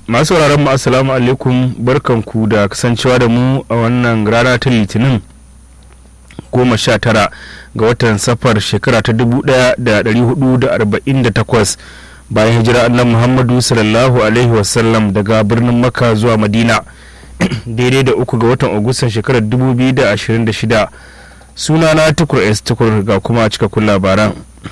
masu sauraron mu assalamu alaikum barkanku da kasancewa da mu a wannan rana ta litinin goma sha tara ga watan safar shekara ta dubu daya da dari hudu da arba'in da takwas bayan hijira annan muhammadu sallallahu alaihi wasallam daga birnin makka zuwa madina daidai da uku ga watan agustan shekarar dubu biyu da ashirin da shida sunana tukur s tukur ga kuma cikakkun labaran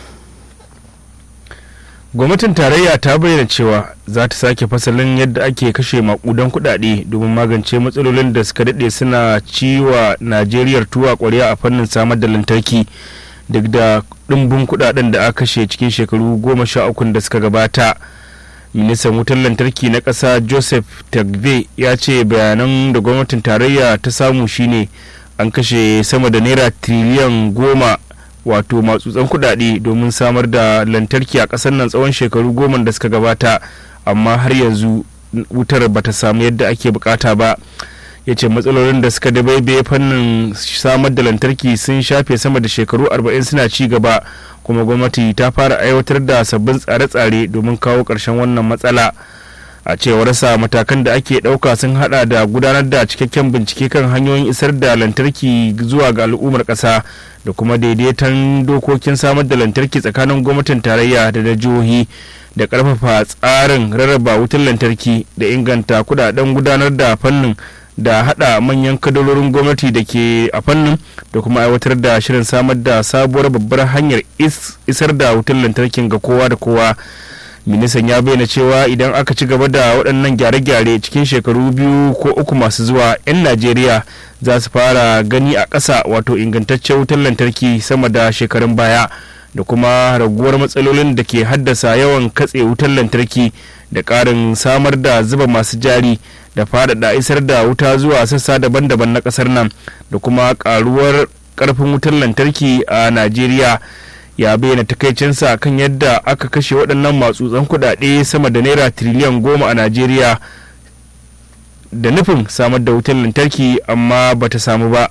gwamnatin tarayya ta bayyana cewa za ta sake fasalin yadda ake kashe makudan kudade domin magance matsalolin da suka daɗe suna ciwa najeriya tuwa kwarya a fannin samar da lantarki duk da ɗimbin kudaden da aka kashe cikin shekaru goma sha ukun da suka gabata ministan wutar lantarki na ƙasa joseph tagbe ya ce bayanan da gwamnatin tarayya ta samu shine an kashe sama da naira tiriliyan goma wato matsutsan kudade domin samar da lantarki a ƙasar nan tsawon shekaru goma da suka gabata amma har yanzu wutar bata samu yadda ake bukata ba ya ce matsalolin da suka dabaibaye fannin samar da lantarki sun shafe sama da shekaru 40 suna ci gaba kuma gwamnati ta fara aiwatar da sabbin tsare-tsare domin kawo ƙarshen wannan matsala a cewar sa matakan da ake ɗauka sun hada da gudanar da cikakken bincike kan hanyoyin isar da lantarki zuwa ga al'ummar ƙasa da kuma daidaiton dokokin samar da lantarki tsakanin gwamnatin tarayya da na jihohi da ƙarfafa tsarin rarraba wutar lantarki da inganta kudaden gudanar da fannin da hada manyan kadarorin gwamnati da ke a fannin da kuma aiwatar da shirin samar da sabuwar babbar hanyar isar da wutar lantarkin ga kowa da kowa ministan ya bayyana cewa idan aka ci gaba da waɗannan gyare-gyare cikin shekaru biyu ko uku masu zuwa 'yan najeriya za su fara gani a ƙasa wato ingantaccen wutar lantarki sama da shekarun baya da kuma raguwar matsalolin da ke haddasa yawan katse wutar lantarki da ƙarin samar da zuba masu jari da faɗaɗa isar da wuta zuwa sassa daban-daban na ƙasar nan da kuma ƙaruwar ƙarfin wutar lantarki a najeriya ya bayyana takaicinsa kan yadda aka kashe waɗannan matsutsan kuɗaɗe sama da naira tiriliyan goma a najeriya da nufin samar da wutar lantarki amma bata samu ba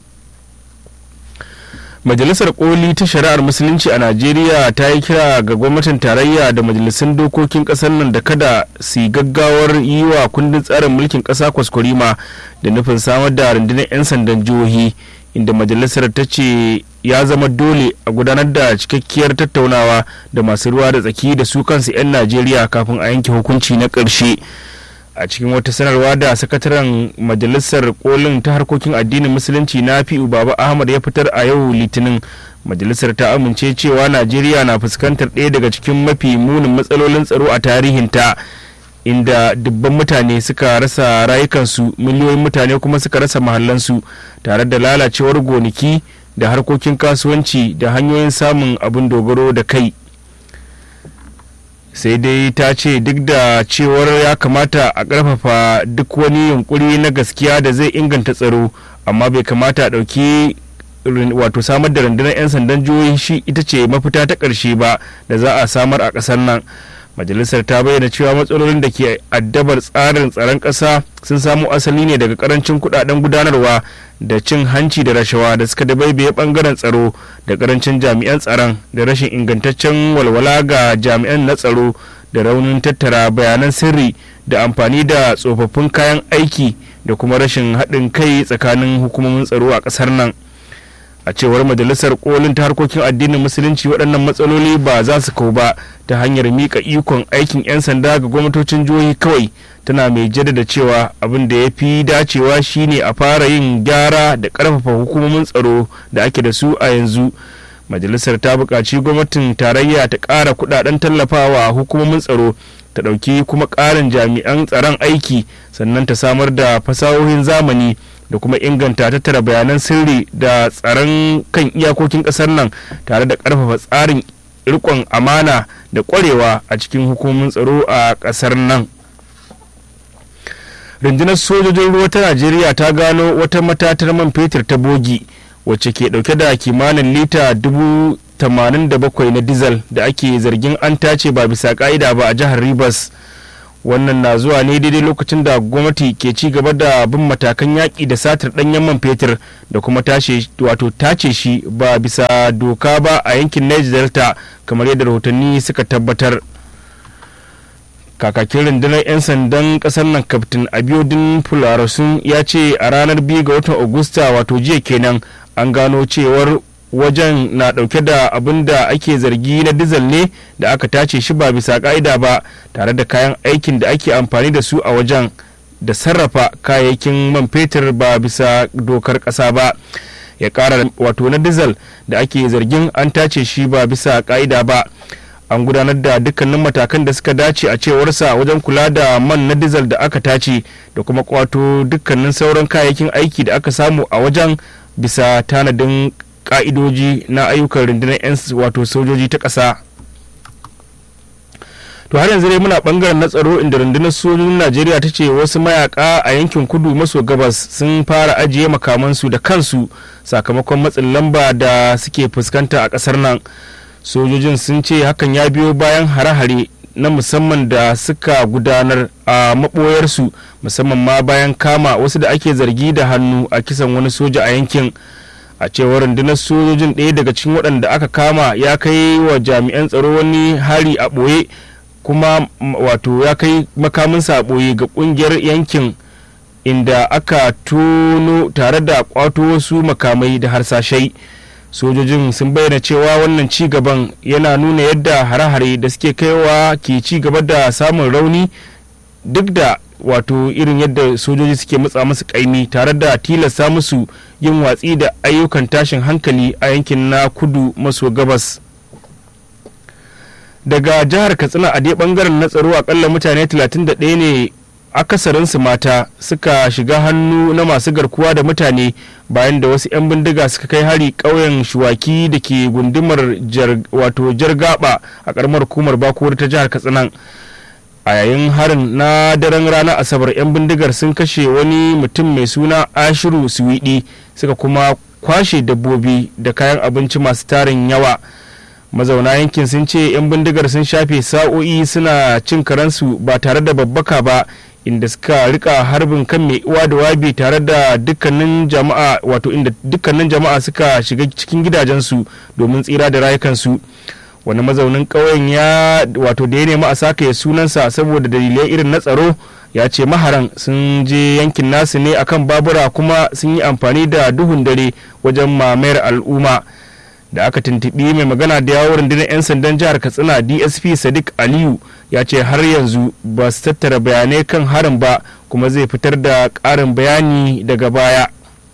majalisar koli ta shari'ar musulunci a najeriya ta yi kira ga gwamnatin tarayya da majalisun dokokin kasar nan da kada su yi gaggawar yi wa kundin tsarin mulkin kasa kwaskwarima da nufin samar da rundunar 'yan sandan jihohi inda majalisar ta ce ya zama dole a gudanar da cikakkiyar tattaunawa da masu ruwa da tsaki da su kansu 'yan najeriya kafin a yanke hukunci na ƙarshe. a cikin wata sanarwa da sakataren majalisar kolin ta harkokin addinin musulunci na fi'u baba ahmad ya fitar a yau litinin majalisar ta amince cewa najeriya na fuskantar ɗaya daga cikin mafi munin matsalolin tsaro a tarihinta inda dubban mutane suka rasa rayukansu miliyoyin mutane kuma suka rasa mahallansu tare da lalacewar gonaki da harkokin kasuwanci da hanyoyin samun abin dogaro da kai sai dai ta ce duk da cewar ya kamata a ƙarfafa duk wani yunkuri na gaskiya da zai inganta tsaro amma bai kamata a ɗauki wato samar da rundunar 'yan sandan jihohi shi ita ce mafita ta ƙarshe ba da za a samar a ƙasar nan majalisar ta bayyana cewa matsalolin da ke addabar tsarin tsaron ƙasa sun samo asali ne daga karancin kudaden gudanarwa da cin hanci da rashawa da suka dabaibaye bangaren tsaro da karancin jami'an tsaron da rashin ingantaccen walwala ga jami'an na tsaro da raunin tattara bayanan sirri da amfani da tsofaffin kayan aiki da kuma rashin haɗin kai tsakanin hukumomin tsaro a ƙasar nan a cewar majalisar kolin ta harkokin addinin musulunci waɗannan matsaloli ba za su kau ba ta hanyar mika ikon aikin 'yan sanda ga gwamnatocin jihohi kawai tana mai jaddada cewa abin da ya fi dacewa shine a fara yin gyara da ƙarfafa hukumomin tsaro da ake da su a yanzu majalisar ta buƙaci gwamnatin tarayya ta ƙara kuɗaɗen tallafawa hukumomin tsaro ta ɗauki kuma ƙarin jami'an tsaron aiki sannan ta samar da fasahohin zamani da kuma inganta tattara bayanan sirri da tsaron kan iyakokin ƙasar nan tare da ƙarfafa tsarin rikon amana da ƙwarewa a cikin hukumomin tsaro a ƙasar nan rundunar sojojin ruwa ta najeriya ta gano wata matatar man fetur ta bogi wacce ke dauke da kimanin lita dubu tamanin da bakwai na dizal da ake zargin an tace ba bisa ka'ida ba a jihar rivers wannan na zuwa ne daidai lokacin da gwamnati ke ci gaba da bin matakan yaƙi da satar ɗanyen man fetur da kuma tace wato tace shi ba bisa doka ba a yankin niger delta kamar yadda rahotanni suka tabbatar kakakin rundunar 'yan sandan kasar nan kaftin abiodun fularasun ya ce a ranar 2 ga watan agusta wato jiya kenan an gano cewar wajen na dauke da abin da ake zargi na dizal ne da aka tace shi ba bisa ka'ida ba tare da kayan aikin da ake amfani da su a wajen da sarrafa kayayyakin man fetur ba bisa dokar ƙasa ba ya ƙara wato na dizal da ake zargin an tace shi ba bisa ka'ida ba an gudanar da dukkanin matakan da suka dace a cewarsa wajen kula da man na dizal da aka tace da kuma kwato dukkanin sauran kayayyakin aiki da aka samu a wajen bisa tanadin ka'idoji na ayyukan rundunar 'yan wato sojoji ta ƙasa to har yanzu dai muna bangaren na tsaro inda rundunar sojojin najeriya ta ce wasu mayaka a yankin kudu maso gabas sun fara ajiye makamansu da kansu sakamakon matsin lamba da suke fuskanta a ƙasar nan sojojin sun ce hakan ya biyo bayan hare-hare na musamman da suka gudanar a maɓoyarsu musamman ma bayan kama wasu da ake zargi da hannu a kisan wani soja a yankin a cewar rundunar sojojin ɗaya daga cikin waɗanda aka kama ya kai wa jami'an tsaro wani hari a ɓoye kuma wato ya kai makaminsa a ɓoye ga ƙungiyar yankin inda aka tono tare da ƙwato wasu makamai da harsashai sojojin sun bayyana cewa wannan ci gaban yana nuna yadda hare-hare da suke kaiwa ke ci gaba da samun rauni duk da wato irin yadda sojoji suke matsa musu kaimi tare da tilasta musu yin watsi da ayyukan tashin hankali a yankin na kudu maso gabas daga jihar katsina a dai bangaren na tsaro akalla mutane 31 ne akasarinsu mata suka shiga hannu na masu garkuwa da mutane bayan da wasu 'yan bindiga suka kai hari ƙauyen shuwaki da ke gundumar wato jargaba a ƙaramar hukumar bakuwar ta jihar katsinan a yayin harin na daren ranar asabar 'yan bindigar sun kashe wani mutum mai suna ashiru suwiɗi suka kuma kwashe dabbobi da kayan abinci masu tarin yawa mazauna yankin sun ce 'yan bindigar sun shafe sa'o'i suna cin karansu ba tare da babbaka ba inda suka rika harbin kan mai uwa da wabi tare da dukkanin jama'a wato inda dukkanin jama'a suka shiga cikin gidajensu domin tsira da rayukansu wani mazaunin ƙauyen ya wato da ya nemi a saka sunansa saboda dalilai irin na tsaro ya ce maharan sun je yankin nasu ne akan babura kuma sun yi amfani da duhun dare wajen mamayar al'umma da aka tuntuɓi mai magana da yawon rundunar 'yan sandan jihar katsina dsp sadiq aliyu ya ce har yanzu ba su tattara bayanai kan harin ba kuma zai fitar da ƙarin bayani daga baya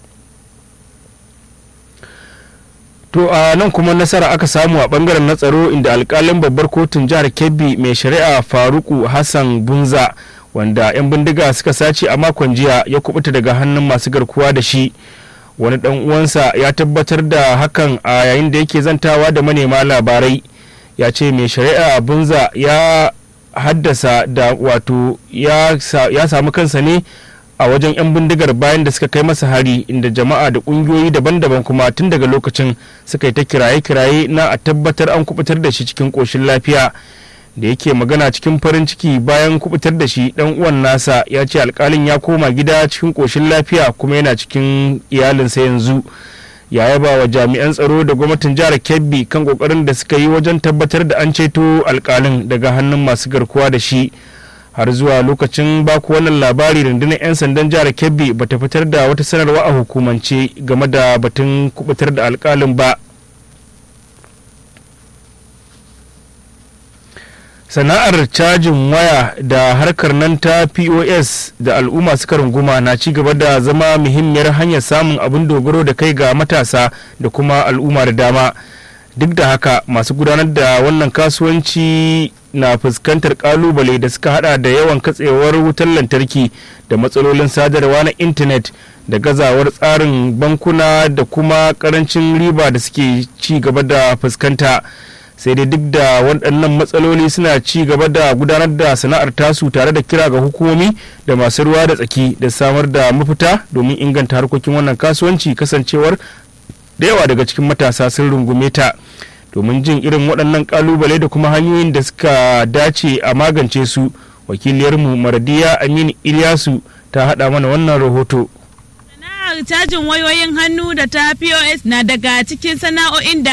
to a nan kuma nasara aka samu a bangaren na tsaro inda alkalin babbar kotun jihar kebbi mai shari'a faruku hassan bunza wanda 'yan bindiga suka sace a makon jiya ya kubuta daga hannun masu garkuwa da shi wani dan uwansa ya tabbatar da hakan a yayin da yake zantawa da manema labarai ya ce mai shari'a bunza ya haddasa da wato ya samu kansa ne a wajen 'yan bindigar bayan da suka kai masa hari inda jama'a da kungiyoyi daban-daban kuma tun daga lokacin suka yi ta kiraye-kiraye na a tabbatar an kubutar da shi cikin koshin lafiya da yake magana cikin farin ciki bayan kubutar da shi dan uwan nasa ya ce alkalin ya koma gida cikin koshin lafiya kuma yana cikin iyalinsa yanzu ya yaba wa jami'an tsaro da gwamnatin jihar kebbi kan kokarin da suka yi wajen tabbatar da an ceto alkalin daga hannun masu garkuwa da shi har zuwa lokacin baku wannan labari rundunar 'yan sandan jihar kebbi bata fitar da wata sanarwa a hukumance game da batun kubutar da alkalin ba sana'ar cajin waya da harkar nan ta pos da al'umma suka runguma na ci gaba da zama muhimmiyar hanyar samun abin dogaro da kai ga matasa da kuma al'umma da dama duk da haka masu gudanar da wannan kasuwanci na fuskantar kalubale da suka hada da yawan katsewar wutar lantarki da matsalolin sadarwa na intanet da gazawar tsarin bankuna da kuma karancin riba da suke ci gaba da fuskanta sai dai duk da waɗannan matsaloli suna ci gaba da gudanar da sana'ar tasu tare da kira ga hukumomi da masu ruwa da tsaki da samar da mafita domin inganta harkokin wannan kasuwanci kasancewar da yawa daga cikin matasa sun rungume ta domin jin irin waɗannan kalubale da kuma hanyoyin da suka dace a magance su wakiliyarmu maradiya aminu ilyasu ta haɗa mana wannan rahoto sana'ar cajin wayoyin hannu da ta pos na daga cikin sana'o'in da